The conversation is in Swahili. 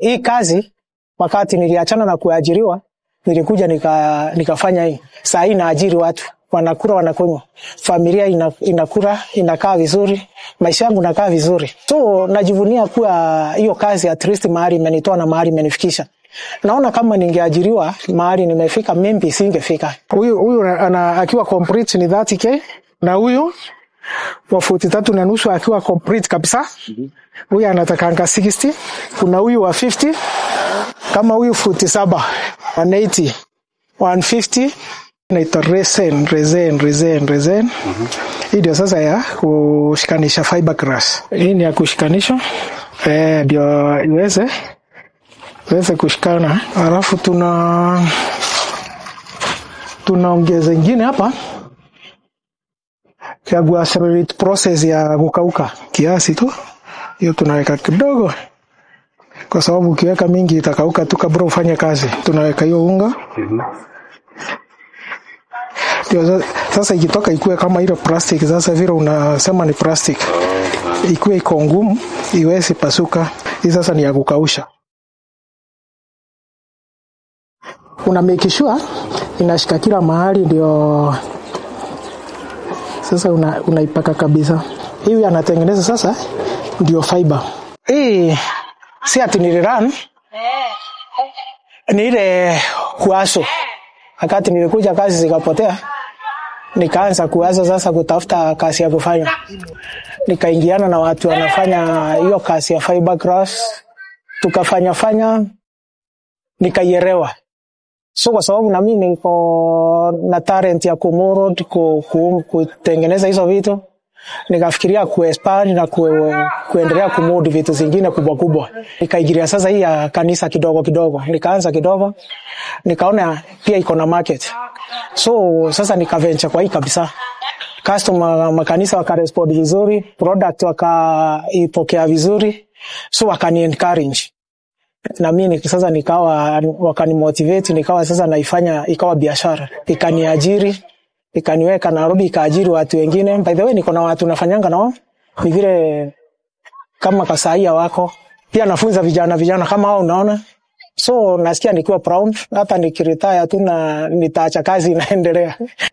hii kazi wakati niliachana na kuajiriwa nilikuja nika, nikafanya hii saa hii naajiri watu wanakula wanakunywa familia ina, inakula inakaa vizuri maisha yangu nakaa vizuri so najivunia kuwa hiyo kazi at least mahali imenitoa na mahali imenifikisha naona kama ningeajiriwa mahali nimefika mimbi singefika Huyu huyu ana akiwa complete ni 30k na huyu wa futi tatu na nusu akiwa complete kabisa. Huyu anatakanga 60. Kuna huyu wa 50 kama huyu futi saba 180 150 inaitwa resin resin resin resin. Hii ndio sasa ya kushikanisha fiberglass. Hii ni ya kushikanisha eh, ndio iweze iweze kushikana, alafu tuna tunaongeza ingine hapa ya ku accelerate process ya kukauka kiasi tu, hiyo tunaweka kidogo, kwa sababu ukiweka mingi itakauka tu kabla ufanye kazi. Tunaweka hiyo unga ndio sa- sasa ikitoka ikuwe kama ile plastic. Sasa vile unasema ni plastic, ikuwe iko ngumu, iwezi pasuka. Hii sasa ni ya kukausha. Una make sure inashika kila mahali, ndio sasa una, unaipaka kabisa. Hivi anatengeneza sasa ndio fiber. hii si ati niliran ni ile kuaso wakati nilikuja kazi zikapotea nikaanza kuanza sasa kutafuta kazi ya kufanya nikaingiana na watu wanafanya hiyo kazi ya fiberglass tukafanya fanya nikaielewa so kwa sababu na mimi niko na talent ya kumuro ku, ku, kutengeneza hizo vitu nikafikiria kuexpand na ku, kuendelea kumudi vitu zingine kubwa kubwa nikaigiria sasa hii ya kanisa kidogo kidogo nikaanza kidogo nikaona pia iko na market so sasa nikaventure kwa hii kabisa customer makanisa wakarespond vizuri product wakaipokea vizuri so wakani encourage na mimi nik- sasa nikawa wakanimotivate nikawa sasa naifanya ikawa biashara ikaniajiri ikaniweka Nairobi ikaajiri watu wengine by the way niko na watu nafanyanga nao ni vile kama kasaia wako pia nafunza vijana vijana kama hao unaona so nasikia nikiwa proud hata nikiretire tu na nitaacha kazi inaendelea